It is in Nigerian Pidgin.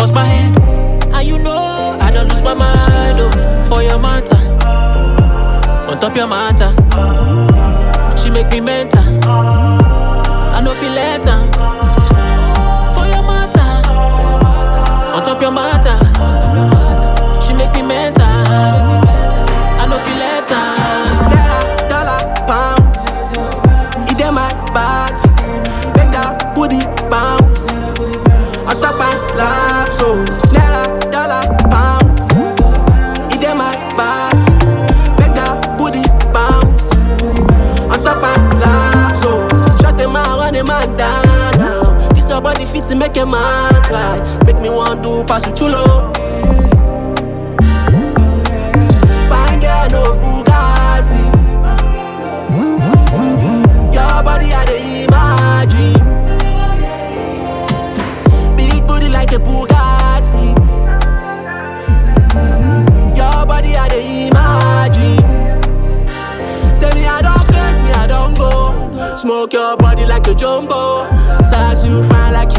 bust my head. And you know, I don't lose my mind, oh, for your matter. On top your matter. She make me mental. I know feel later. For your matter. On top your matter. She make me mental. I know feel later. Naira, dollar, pounds. It in my bag. Make that booty bounce. On top my lap, so Naira, dollar, pounds. It in my bag. Make that booty bounce. On top my lap, so Shut them out, run a man down now. This your body fit to make a man cry. Make me want to pass you chulo. Fine girl, no fugazi. Your body I dey imagine. Big booty like a Bugatti. Your body I dey imagine. Say me I don't press me I don't go. Smoke your body like a jumbo. Size you fine like